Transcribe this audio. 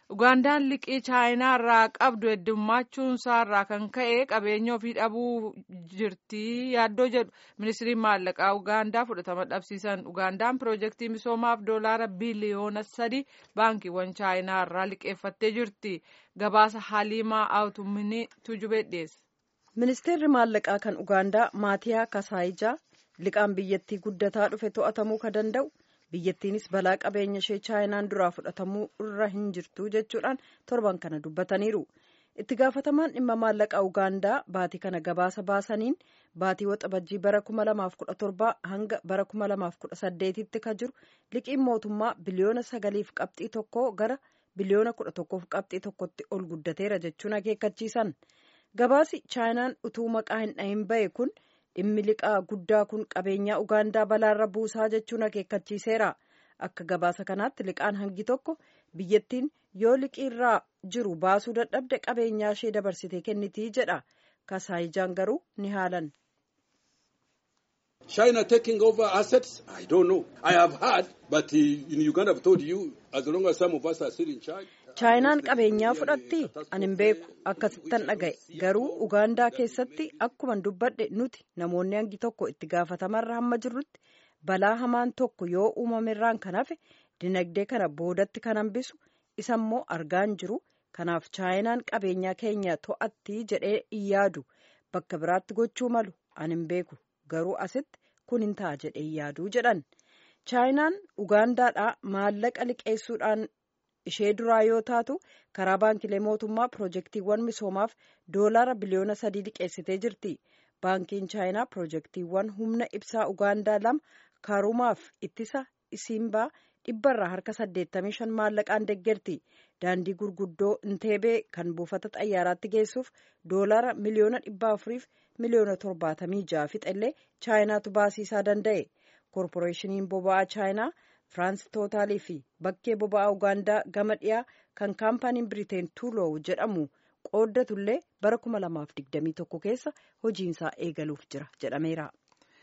Ugaandaan liqii chaayinaa irraa qabdu heddummachuunsaa irraa kan ka'e qabeenya ofii dhabuu jirti yaaddoo jedhu ministiriin maallaqaa Ugaandaa fudhatama dhabsiisan. Ugaandaan piroojeektii misoomaaf doolaara biliyoona sadi baankiiwwan chaayinaa irraa liqeeffattee jirti. Gabaasa Haliimaa Awutumminii Tujubee dhiyeesse. Ministeerri maallaqaa kan Ugaandaa Maatiyaa Kasaayijaa liqaan biyyattii guddataa dhufe to'atamuu ka danda'u. biyyattiinis balaa qabeenya ishee chaayinaan duraa fudhatamuu irra hin jirtu jechuudhaan torban kana dubbataniiru itti gaafatamaan dhimma maallaqaa ugaandaa baatii kana gabaasa baasaniin baatii waxabajjii bara 2017 hanga bara 2018tti ka jiru liqiin mootummaa biliyoona sagaliif qabxii tokko gara biliyoona 11f qabxii tokkotti ol guddateera jechuun akeekkachiisan gabaasi chaayinaan utuu maqaa hin dhahin ba'e kun. dhimmi liqaa guddaa kun qabeenyaa ugaandaa balaarra buusaa jechuun akeekkachiiseera akka gabaasa kanaatti liqaan hangi tokko biyyattiin yoo liqiirraa jiru baasuu dadhabde qabeenyaa ishee dabarsitee kennitii jedha kasaayijaan garuu ni haalan. China taking over assets? I don't know. I have heard, but in Uganda I've told you, as long as some of us are still in charge. chaayinaan qabeenyaa fudhatti ani hin beeku akkasittan dhaga'e garuu ugaandaa keessatti akkuman dubbadhe nuti namoonni hangi tokko itti gaafatamarra hamma jirrutti balaa hamaan tokko yoo uumamerraan kan hafe dinagdee kana boodatti kan hambisu isammoo argaan jiru kanaaf chaayinaan qabeenyaa keenya to'atti jedhee hin yaadu bakka biraatti gochuu malu ani hin beeku garuu asitti kun hin ta'a jedhee hin yaadu jedhan chaayinaan ugaandaadhaa maallaqa liqeessuudhaan. ishee duraa yoo taatu karaa baankilee mootummaa piroojeektiiwwan misoomaaf doolaara biliyoona sadii liqeessitee jirti baankiin chaayinaa piroojeektiiwwan humna ibsaa ugaandaa lama karumaaf ittisa isiimbaa dhibbarraa harka 85 maallaqaan deggerti daandii gurguddoo inteebee kan buufata xayyaaraatti geessuuf doolaara miliyoona 400 miliyoona 76 fixellee chaayinaatu baasiisaa danda'e koorporeeshiniin boba'aa chaayinaa. firaans tootaalii fi bakkee boba'aa ugaandaa gama dhiyaa kan kaampaaniin biriteen tuuloow jedhamu qooddatullee bara 2021 keessa hojiinsaa eegaluuf jira jedhameera.